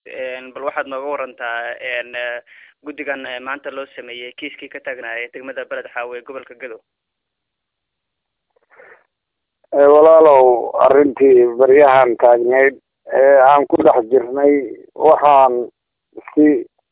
bal waxaad nooga warantaa guddigan maanta loo sameeyey kiiskii ka taagnaaya degmada beled xaawe ee gobolka gadow walaalow arrintii baryahan taagneyd ee aan ku dhex jirnay waxaan si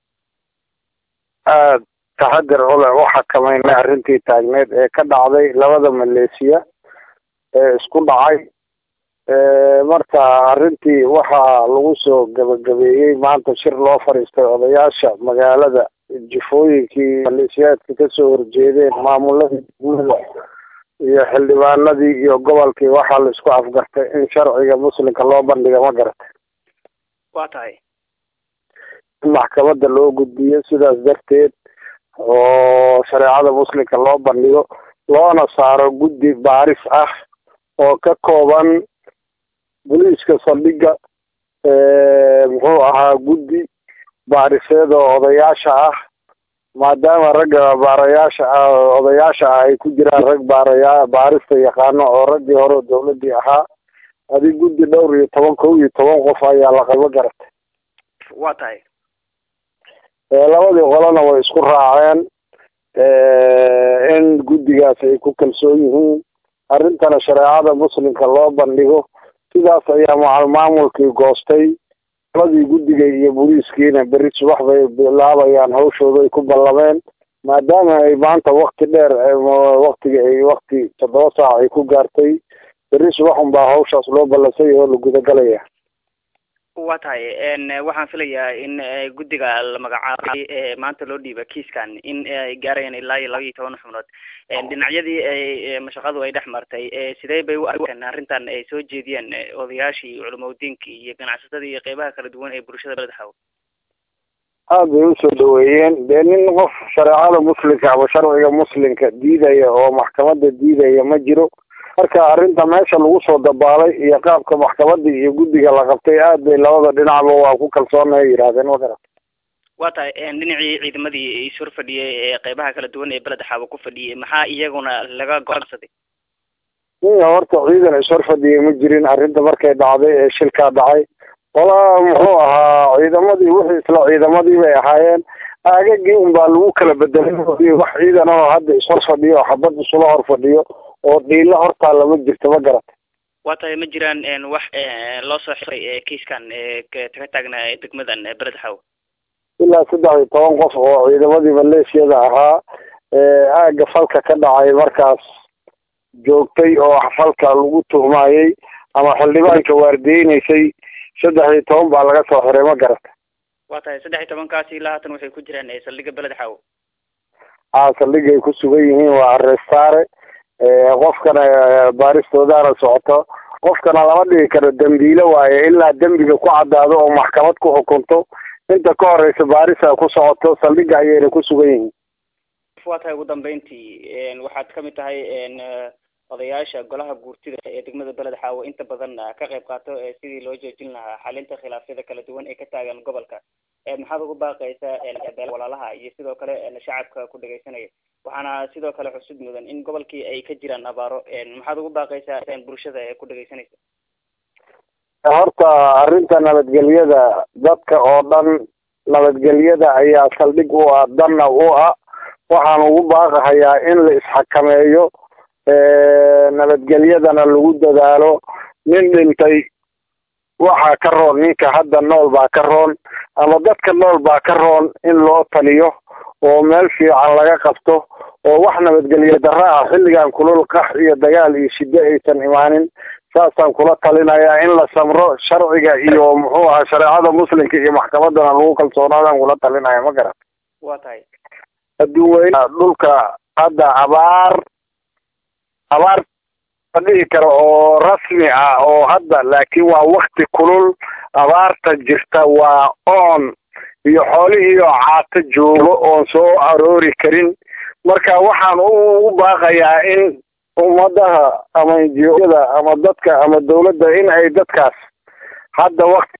aada taxadir u leh u xakameynay arrintii taagneyd ee ka dhacday labada maleesiya ee isku dhacay marka arrintii waxaa lagu soo gabagabeeyey maanta shir loo fadhiistay odayaasha magaalada jifooyinkii maleesiyaadka kasoo horjeedeen maamuladii degmada iyo xildhibaanadii iyo gobolkii waxaa la isku afgartay in sharciga muslimka loo bandhiga ma garatay waa tahay in maxkamadda loo gudbiyo sidaas darteed oo shareecada muslimka loo bandhigo loona saaro guddi baaris ah oo ka kooban boliiska saldhiga muxuu ahaa guddi baariseed oo odayaasha ah maadaama ragga baarayaasha ah odayaasha ah ay ku jiraan rag baaraya baarista yaqaano oo raggii hore dawladii ahaa adi guddi dhowr iyo toban kow iyo toban qof ayaa la qabo garatay waa tahay labadii qolona way isku raaceen in guddigaas ay ku kalsoon yihiin arrintana shareecada muslimka loo bandhigo sidaas ayaa macal maamulkii goostay labadii guddiga iyo booliiskiina berri subax bay bilaabayaan hawshooda ay ku ballameen maadaama ay maanta wakti dheer waktiga ay wakti toddoba saac ay ku gaartay berri subax unbaa hawshaas loo ballansay oo la gudagalaya waa tahay waxaan filayaa in guddiga la magacaabay maanta loo dhiiba kiiskan in ay gaarayaan ilaa iyo laba iyo toban xubnood dhinacyadii ay mashaqadu ay dhex martay sidee bay u arkaan arrintan ay soo jeediyeen odayaashii culimaudiinkii iyo ganacsatadii iyo qeybaha kala duwan ee bulshada beled xaw aada bay usoo dhaweeyeen dee nin qof shareecada muslimka ama sharciga muslimka diidaya oo maxkamadda diidaya ma jiro marka arrinta meesha lagu soo dabaalay iyo qaabka maxkamadda iyo guddiga la qabtay aad bay labada dhinacba waa ku kalsoonay yidhahdeen ma garat waa tahay dhinacii ciidamadii ishor fadhiyay ee qeybaha kala duwan ee beled xaabo ku fadhiyay maxaa iyaguna laga go-aansaday iya horta ciidan ishor fadhiyay ma jirin arrinta markay dhacday ee shilkaa dhacay walaa muxuu ahaa ciidamadii wixii isla ciidamadii bay ahaayeen aagagii unbaa lagu kala bedelay wax ciidan oo hadda ishor fadhiyo oo xabad isula hor fadhiyo oo dhiilo hortaalla ma jirto ma garat waa tahay ma jiraan wax loo soo xiray kiiskan ka taagna degmadan beled xaw ilaa saddex iyo toban qof oo ciidamadii maleeshiyada ahaa aagga falka ka dhacay markaas joogtay oo falka lagu tuhmayey ama xildhibaanka waardeyneysay saddex iyo toban baa laga soo xiray ma garata waa tahay saddex iyo tobankaasi ilaa haatan waxay ku jiraan saldhiga beled xaw a saldhigay ku sugan yihiin waa arestaare qofkana baaristoodaana socoto qofkana lama dhigi karo dembiile waaye ilaa dembiga ku caddaado oo maxkamad ku xukunto inta ka horeysa baarisa ku socoto saldhiga ayayna ku sugan yihiin waa tahay ugu dambeyntii waxaad kamid tahay odayaasha golaha guurtida ee degmada beled xaawo inta badan ka qayb qaato sidii loo joojin lahaa xalinta khilaafyada kala duwan ee ka taagan gobolka maxaad ugu baaqaysaa walaalaha iyo sidoo kale shacabka ku dhegeysanaya waxaana sidoo kale xusud mudan in gobolkii ay ka jiraan abaaro maxaad ugu baaqaysaa bulshada ee ku dhegeysanaysa horta arrinta nabadgelyada dadka oo dhan nabadgelyada ayaa saldhig u ah danna u ah waxaan ugu baaqahayaa in la isxakameeyo nabadgelyadana lagu dadaalo nin dhintay waxaa ka roon ninka hadda nool baa ka roon ama dadka nool baa ka roon in loo taliyo oo meel fiican laga qabto oo wax nabadgelyo darro ah xilligan kulul qax iyo dagaal iyo shiddo aysan imaanin saasaan kula talinayaa in la samro sharciga iyo muxuu ahaa shareecada muslimka iyo maxkamadana lagu kalsoonaadaan kula talinaya ma garan waa tahay adduun weyne dhulka hadda abaar abaar ma dhihi karo oo rasmi ah oo hadda laakiin waa wakti kulul abaarta jirta waa oon iyo xoolihii oo caato joogo oon soo aroori karin marka waxaan ugu baaqayaa in ummadaha ama injiyada ama dadka ama dawladda in ay dadkaas hadda wakti